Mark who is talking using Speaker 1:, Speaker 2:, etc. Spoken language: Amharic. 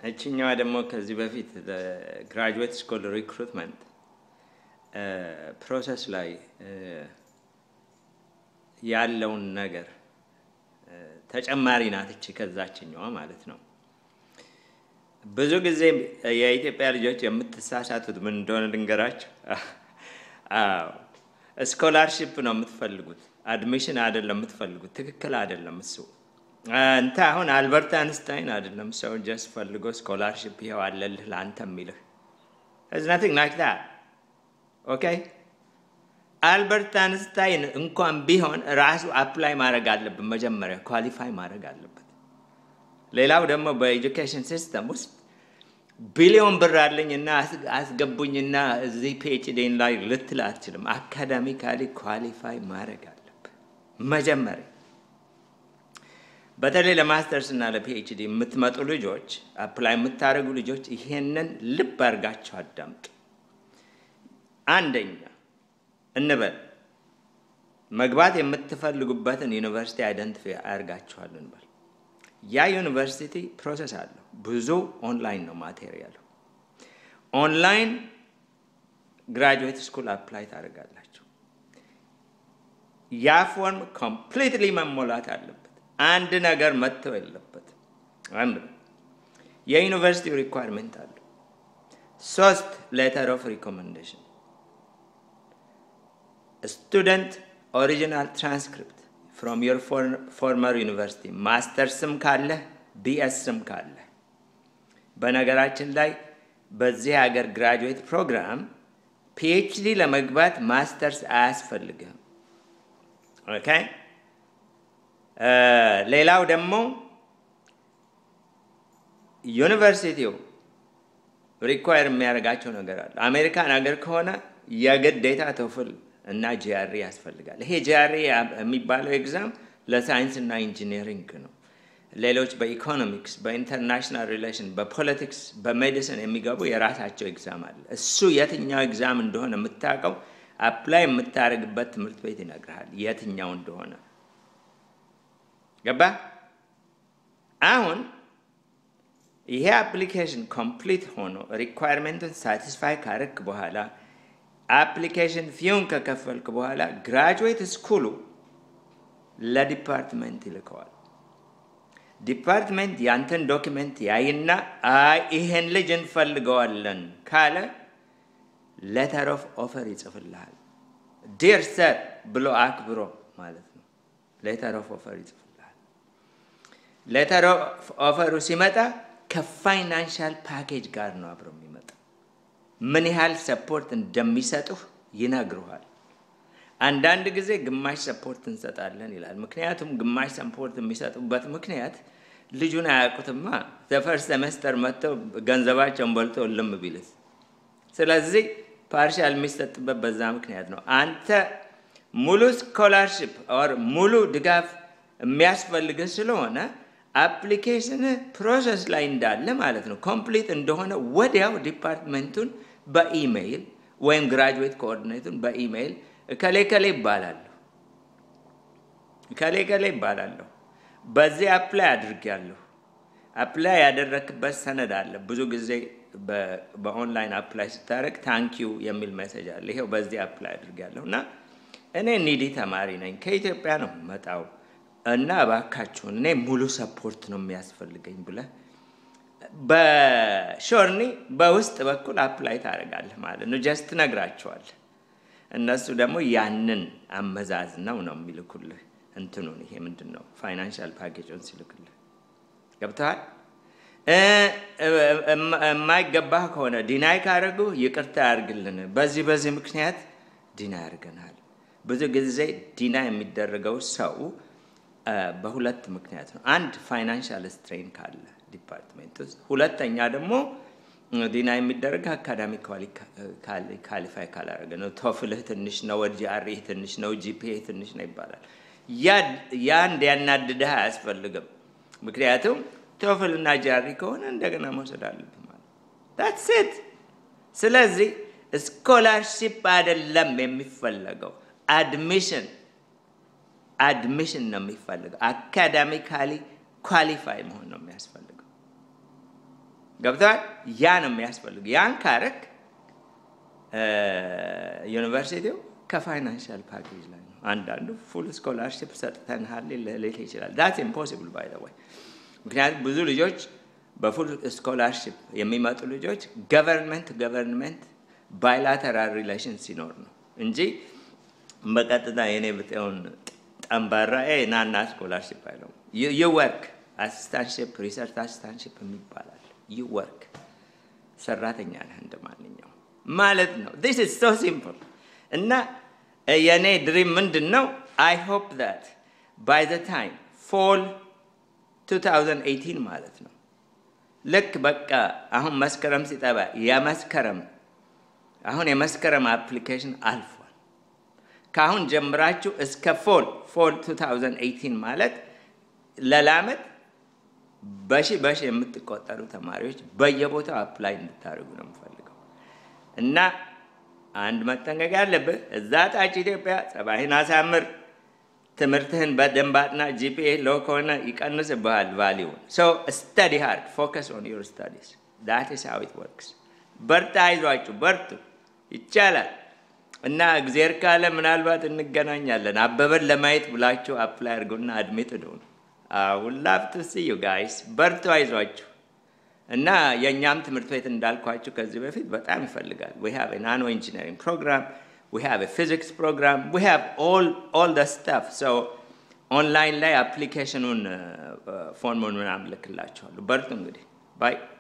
Speaker 1: እችኛዋ ደግሞ ከዚህ በፊት ለግራጁዌት ስኩል ሪክሩትመንት ፕሮሰስ ላይ ያለውን ነገር ተጨማሪ ናት እቺ ከዛችኛዋ ማለት ነው። ብዙ ጊዜ የኢትዮጵያ ልጆች የምትሳሳቱት ምን እንደሆነ ልንገራቸው። ስኮላርሽፕ ነው የምትፈልጉት፣ አድሚሽን አይደለም የምትፈልጉት። ትክክል አይደለም እሱ። እንተ አሁን አልበርት አንስታይን አይደለም ሰው ጀስት ፈልጎ ስኮላርሽፕ ይኸው አለልህ ለአንተ የሚልህ ኢዝ ናቲንግ ላይክ ዳት ኦኬ። አልበርት አንስታይን እንኳን ቢሆን ራሱ አፕላይ ማድረግ አለብን፣ መጀመሪያ ኳሊፋይ ማድረግ አለበት። ሌላው ደግሞ በኤጁኬሽን ሲስተም ውስጥ ቢሊዮን ብር አለኝና አስገቡኝና እዚህ ፒኤችዲን ላይ ልትል አትችልም። አካዳሚካሊ ኳሊፋይ ማድረግ አለብን መጀመሪያ። በተለይ ለማስተርስ እና ለፒኤችዲ የምትመጡ ልጆች አፕላይ የምታደርጉ ልጆች ይሄንን ልብ አድርጋችሁ አዳምጡ። አንደኛ እንበል መግባት የምትፈልጉበትን ዩኒቨርሲቲ አይደንቲፋይ አድርጋችኋል እንበል። ያ ዩኒቨርሲቲ ፕሮሰስ አለው። ብዙ ኦንላይን ነው ማቴሪያሉ። ኦንላይን ግራጁዌት ስኩል አፕላይ ታደርጋላችሁ። ያ ፎርም ኮምፕሊትሊ መሞላት አለበት። አንድ ነገር መጥተው የለበትም። አንድ የዩኒቨርሲቲው ሪኳርሜንት አለው። ሶስት ሌተር ኦፍ ሪኮመንዴሽን ስቱደንት ኦሪጂናል ትራንስክሪፕት ፍሮም ዮር ፎርመር ዩኒቨርሲቲ ማስተርስም ካለ ቢኤስም ካለ። በነገራችን ላይ በዚህ ሀገር ግራጁዌት ፕሮግራም ፒኤችዲ ለመግባት ማስተርስ አያስፈልግም። ኦኬ። ሌላው ደግሞ ዩኒቨርሲቲው ሪኳየር የሚያደርጋቸው ነገር አለ። አሜሪካን ሀገር ከሆነ የግዴታ ቶፍል እና ጂአሪ ያስፈልጋል። ይሄ ጂአሪ የሚባለው ኤግዛም ለሳይንስ እና ኢንጂነሪንግ ነው። ሌሎች በኢኮኖሚክስ፣ በኢንተርናሽናል ሪሌሽን፣ በፖለቲክስ፣ በሜዲሲን የሚገቡ የራሳቸው ኤግዛም አለ። እሱ የትኛው ኤግዛም እንደሆነ የምታውቀው አፕላይ የምታደርግበት ትምህርት ቤት ይነግርሃል የትኛው እንደሆነ። ገባ? አሁን ይሄ አፕሊኬሽን ኮምፕሊት ሆኖ ሪኳየርሜንቱን ሳቲስፋይ ካረክ በኋላ አፕሊኬሽን ፊውን ከከፈልክ በኋላ ግራጁዌት ስኩሉ ለዲፓርትመንት ይልከዋል። ዲፓርትመንት ያንተን ዶኪመንት ያይና አይ ይሄን ልጅ እንፈልገዋለን ካለ ሌተር ኦፍ ኦፈር ይጽፍልሃል። ዲር ሰር ብሎ አክብሮ ማለት ነው። ሌተር ኦፍ ኦፈር ይጽፍልሃል። ሌተር ኦፍ ኦፈሩ ሲመጣ ከፋይናንሻል ፓኬጅ ጋር ነው አብሮ የሚመጣ ምን ያህል ሰፖርት እንደሚሰጡህ ይነግሩሃል። አንዳንድ ጊዜ ግማሽ ሰፖርት እንሰጣለን ይላል። ምክንያቱም ግማሽ ሰፖርት የሚሰጡበት ምክንያት ልጁን አያውቁትማ። ዘፈርስ ሰመስተር መጥተው ገንዘባቸውን በልቶ ልም ቢልስ። ስለዚህ ፓርሻል የሚሰጥበት በዛ ምክንያት ነው። አንተ ሙሉ ስኮላርሽፕ ኦር ሙሉ ድጋፍ የሚያስፈልግህ ስለሆነ አፕሊኬሽን ፕሮሰስ ላይ እንዳለ ማለት ነው ኮምፕሊት እንደሆነ ወዲያው ዲፓርትመንቱን በኢሜይል ወይም ግራጁዌት ኮኦርዲኔቱን በኢሜይል እከሌ ከሌ ይባላለሁ እከሌ ከሌ ይባላለሁ በዚህ አፕላይ አድርጌያለሁ። አፕላይ ያደረክበት ሰነድ አለ። ብዙ ጊዜ በኦንላይን አፕላይ ስታደርግ ታንኪዩ የሚል ሜሴጅ አለ። ይሄው በዚህ አፕላይ አድርጌያለሁ እና እኔ ኒዲ ተማሪ ነኝ ከኢትዮጵያ ነው መጣው እና እባካችሁን እኔ ሙሉ ሰፖርት ነው የሚያስፈልገኝ ብለህ በሾርኒ በውስጥ በኩል አፕላይ ታደርጋለህ ማለት ነው። ጀስት ትነግራቸዋለህ። እነሱ ደግሞ ያንን አመዛዝነው ነው የሚልኩልህ እንትኑን ይሄ ምንድን ነው ፋይናንሻል ፓኬጁን ሲልክልህ ገብተዋል። የማይገባህ ከሆነ ዲናይ ካደረጉ ይቅርታ ያርግልን፣ በዚህ በዚህ ምክንያት ዲና ያርገናል። ብዙ ጊዜ ዲና የሚደረገው ሰው በሁለት ምክንያት ነው። አንድ ፋይናንሻል ስትሬን ካለ ዲፓርትሜንት ውስጥ፣ ሁለተኛ ደግሞ ዲና የሚደረግ አካዳሚ ካሊፋይ ካላደረገ ነው። ቶፍልህ ትንሽ ነው፣ ጂአርኢህ ትንሽ ነው፣ ጂፒኤ ትንሽ ነው ይባላል። ያ እንዲያናድድህ አያስፈልግም። ምክንያቱም ቶፍል እና ጂአርኢ ከሆነ እንደገና መውሰድ አለብህ ማለት ዳትስ ኢት። ስለዚህ ስኮላርሺፕ አይደለም የሚፈለገው አድሚሽን አድሚሽን ነው የሚፈልገው። አካዳሚካሊ ኳሊፋይ መሆን ነው የሚያስፈልገው። ገብተዋል። ያ ነው የሚያስፈልግ። ያን ካረክ ዩኒቨርሲቲው ከፋይናንሻል ፓኬጅ ላይ ነው። አንዳንዱ ፉል ስኮላርሽፕ ሰጥተንሃል ሊል ይችላል። ዳት ኢምፖሲብል ባይ ዘ ወይ። ምክንያቱም ብዙ ልጆች በፉል ስኮላርሽፕ የሚመጡ ልጆች ገቨርንመንት ገቨርንመንት ባይላተራል ሪሌሽን ሲኖር ነው እንጂ በቀጥታ የኔ ብጤውን ጠንባራ ናና ስኮላርሽፕ አይለው ይወርክ አሲስታንሽፕ ሪሰርች አሲስታንሽፕ የሚባላል ይወርክ ሰራተኛ ነህ እንደ ማንኛው ማለት ነው። ዲስ ኢዝ ሶ ሲምፕል እና የእኔ ድሪም ምንድን ነው? አይ ሆፕ ዛት ባይ ዘ ታይም ፎል 2018 ማለት ነው ልክ በቃ አሁን መስከረም ሲጠባ የመስከረም አሁን የመስከረም አፕሊኬሽን አልፏል። ከአሁን ጀምራችሁ እስከ ፎል ፎል 2018 ማለት ለላመት በሺ በሺ የምትቆጠሩ ተማሪዎች በየቦታው አፕላይ እንድታደርጉ ነው የምፈልገው እና አንድ መጠንቀቅ ያለብህ እዛ ታች ኢትዮጵያ ጸባይህን አሳምር፣ ትምህርትህን በደንብ አጥና። ጂፒኤ ሎ ከሆነ ይቀንስብሃል ቫሊውን። ሶ ስተዲ ሃርድ ፎከስ ኦን ዩር ስታዲስ ዳት ኢዝ ሃው ኢት ወርክስ። በርታ፣ አይዟችሁ፣ በርቱ፣ ይቻላል እና እግዜር ካለ ምናልባት እንገናኛለን። አበበን ለማየት ብላችሁ አፕላይ አድርጉና አድሜት ደሆኑ አሁን ላቭ ቱ ሲ ዩ ጋይስ በርቱ፣ አይዟችሁ እና የእኛም ትምህርት ቤት እንዳልኳችሁ ከዚህ በፊት በጣም ይፈልጋል። ዊ ሃቭ ናኖ ኢንጂነሪንግ ፕሮግራም ዊ ሃቭ ፊዚክስ ፕሮግራም ዊ ሃቭ ኦል ደ ስታፍ ሶ ኦንላይን ላይ አፕሊኬሽኑን ፎርሙን ምናምን ልክላችኋለሁ። በርቱ እንግዲህ ባይ